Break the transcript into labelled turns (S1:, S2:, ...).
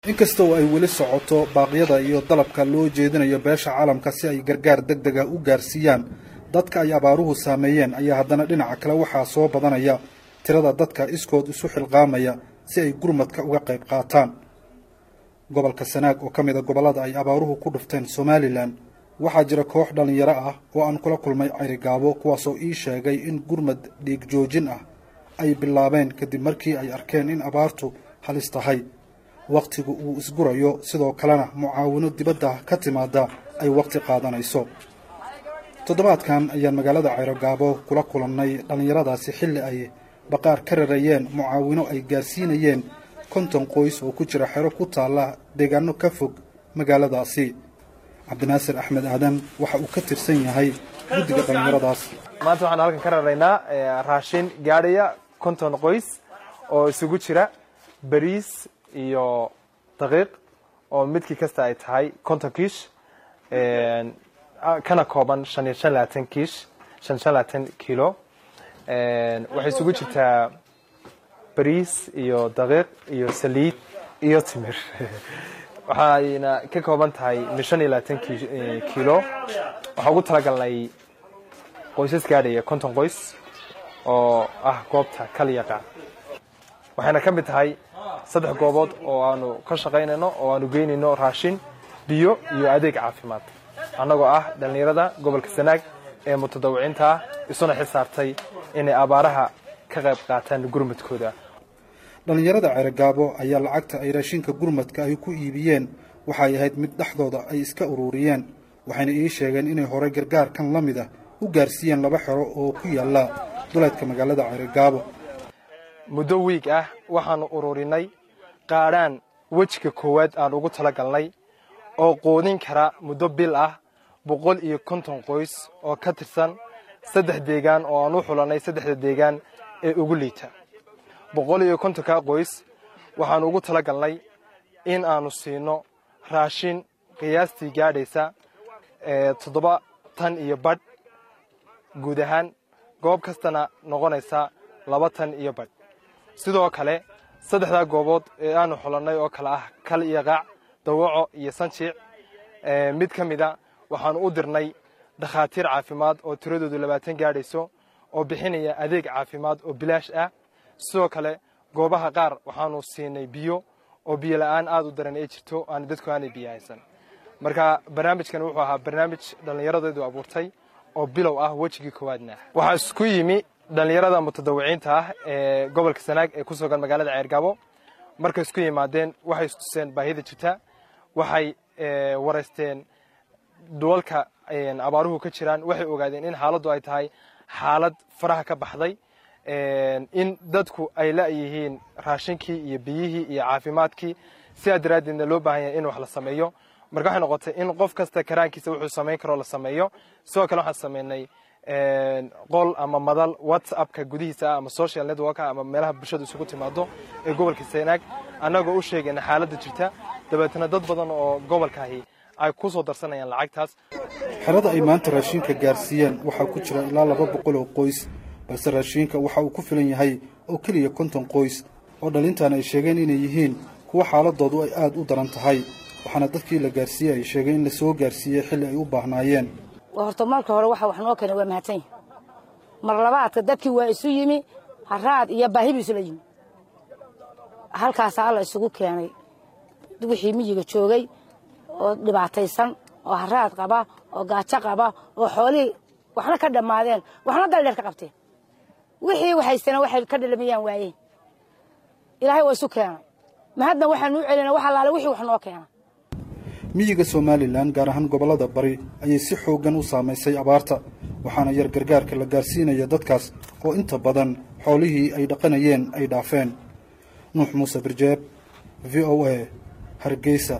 S1: inkastoo ay weli socoto baaqyada iyo dalabka loo jeedinayo beesha caalamka si ay gargaar deg dega u gaarsiiyaan dadka ay abaaruhu saameeyeen ayaa haddana dhinaca kale waxaa soo badanaya tirada dadka iskood isu xilqaamaya si ay gurmadka uga qayb qaataan gobolka sanaag oo ka mid a gobollada ay abaaruhu ku dhufteen somalilan waxaa jira koox dhallinyaro ah oo aan kula kulmay cayrigaabo kuwaasoo ii sheegay in gurmad dhiig joojin ah ay bilaabeen kadib markii ay arkeen in abaartu halis tahay wakhtigu uu isgurayo sidoo kalena mucaawino dibadda ka timaada ay wakhti qaadanayso toddobaadkan ayaan magaalada cayrogaabo kula kulannay dhallinyaradaasi xilli ay baqaar ka rarayeen mucaawino ay gaarsiinayeen konton qoys oo ku jira xero ku taalla deegaano ka fog magaaladaasi cabdinaasir axmed aadan waxa uu ka tirsan yahay guddiga dhallinyaradaas
S2: maanta waxaan halkan ka raraynaa raashin gaadhaya konton qoys oo isugu jira bariis iyo daqiiq oo midkii kasta ay tahay konton kiish kana kooban shan iyo shan labaatan kiish shan shan labaatan kilo waxay isugu jirtaa bariis iyo daqiiq iyo saliid iyo timir waxayna ka kooban tahay min shan iyo labaatan kilo waxaan ugu talagalnay qoysas gaadhaya konton qoys oo ah goobta kalyaqa waxayna ka mid tahay saddex goobood oo aanu ka shaqaynayno oo aanu geynayno raashin biyo iyo adeeg caafimaad annagoo ah dhallinyarada gobolka sanaag ee mutadawiciinta ah isuna xisaartay inay abaaraha ka qayb qaataan gurmadkooda
S1: dhallinyarada ceregaabo ayaa lacagta ay raashinka gurmadka ay ku iibiyeen waxay ahayd mid dhexdooda ay iska ururiyeen waxayna ii sheegeen inay horey gargaarkan la mid ah u gaarsiiyeen laba xero oo ku yaalla duleedka magaalada ceregaabo
S2: muddo wiig ah waxaanu ururinay qaadhaan wejiga koowaad aan ugu tala galnay oo quudin kara muddo bil ah boqol iyo konton qoys oo ka tirsan saddex deegaan oo aan u xulanay saddexda deegaan ee ugu liita boqol iyo kontonka qoys waxaanu ugu tala galnay in aanu siino raashin qiyaastii gaadhaysa toddoba tan iyo badh guud ahaan goob kastana noqonaysa laba tan iyo badh sidoo kale saddexdaa goobood ee aanu xulannay oo kale ah kal iyo qaac dawaco iyo sanjiic mid ka mida waxaanu u dirnay dhakhaatiir caafimaad oo tiradoodu labaatan gaadhayso oo bixinaya adeeg caafimaad oo bilaash ah sidoo kale goobaha qaar waxaanu siinay biyo oo biyo la'aan aad u daran ay jirto aan dadku aanay biyo haysan marka barnaamijkan wuxuu ahaa barnaamij dhallinyaradeedu abuurtay oo bilow ah wejigii koowaadna waxaa isku yimi dhallinyarada mutadawiciinta ah ee gobolka sanaag ee ku sugan magaalada ceergabo markay isku yimaadeen waxay istuseen baahida jirta waxay waraysteen dhulalka abaaruhu ka jiraan waxay ogaadeen in xaaladdu ay tahay xaalad faraha ka baxday in dadku ay la'yihiin raashinkii iyo biyihii iyo caafimaadkii sidaa daraaddeedna loo baahan yahay in wax la sameeyo marka waxay noqotay in qof kasta karaankiisa wuxuu samayn karoo la sameeyo sidoo kale waxaan sameynay qol ama madal whatsappka gudihiisa ah ama social networka ama meelaha bulshadu isugu timaado ee gobolka sanaag annagoo u sheegayna xaaladda jirta dabeetna dad badan oo gobolkaahi ay ku soo darsanayaan lacagtaas
S1: xerada ay maanta raashinka gaarsiiyeen waxaa ku jira ilaa laba boqol oo qoys balse raashinka waxa uu ku filan yahay oo keliya konton qoys oo dhalintan ay sheegeen inay yihiin kuwa xaaladoodu ay aad u daran tahay waxaana dadkii la gaarsiiyey ay sheegeen in la soo gaarsiiyey xilli ay u baahnaayeen
S3: horta marka hore waxa wax noo keenay waa mahadsan yahi mar labaadka dadkii waa isu yimi haraad iyo baahi buu isula yimi halkaasaa alla isugu keenay wixii miyiga joogay oo dhibaataysan oo haraad qaba oo gaajo qaba oo xoolihii waxna ka dhammaadeen waxna daldheer ka qabteen wixii waxaystana waxay ka dhalamayaan waayeen ilaahay waa isu keenay mahadna waxaanu u celina wax allaale wixii wax noo keena
S1: miyiga somalilan gaar ahaan gobollada bari ayay si xooggan u saamaysay abaarta waxaana yar gargaarka la gaarsiinaya dadkaas oo inta badan xoolihii ay dhaqanayeen ay dhaafeen nuux muuse birjeeb v o a hargeysa